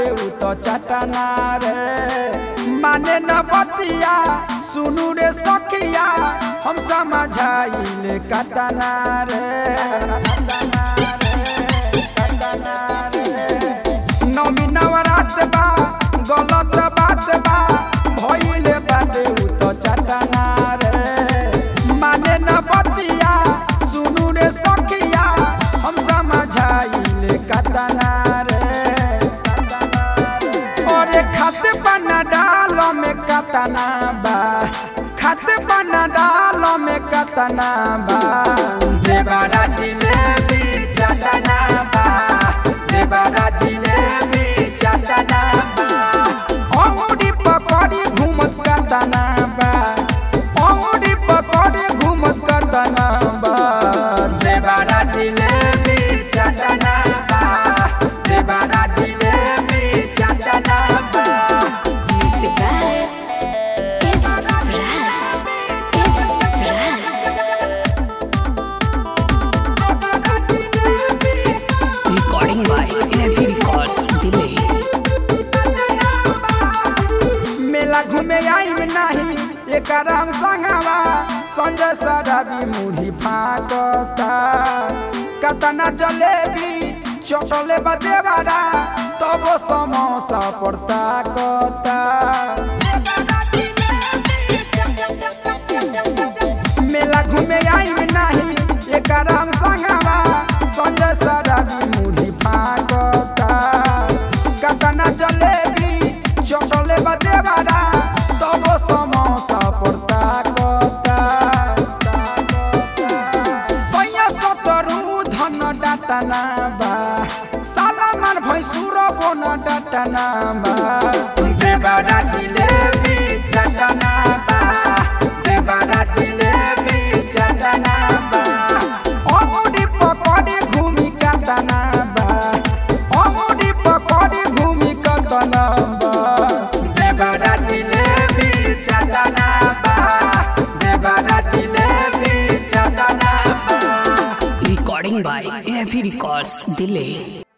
बाटे उ तो चटना रे माने न बतिया सुनू रे सखिया हम समझाइले कतना रे कतना रे कतना रे नौमी नवरात बा गलत बात बा भइले बाटे उ तो चटना रे माने न बतिया सुनू रे सखिया हम समझाइले कतना रे अरे खाते बना डाल में कतना बा खाते बना डाल में कतना बा देवारा जिलेबी चटना बा देवारा जिलेबी चटना बा औडी पकड़ी घूमत कतना बा औडी पकड़ी घूमत कतना बा देवारा जिलेबी चटना बा देवारा जिलेबी चटना बा Music by S. Raj. S. Raj. Recording by Ravi Records, Delhi. मेला घूमे आई में नहीं एक राम संगवा संजय सराबी मुढ़ी फाकता कतना जलेबी चटले बदेवारा तब समोसा पड़ता कता मेला घूमे आई में नहीं एक राम संगवा संजय सराबी मुढ़ी फाकता कतना जलेबी चटले बदेवारा तब समोसा पड़ता कता सैया सतरु धन डाटना बा सालामार भैसुर बन डाटना बा देवारा जिलेबी चटना बा देवारा जिलेबी चटना बा औडी पकड़ी घूमी कतना बा औडी पकड़ी घूमी कतना बा देवारा जिलेबी चटना बा देवारा जिलेबी चटना बा Recording by Ravi Records, Delhi.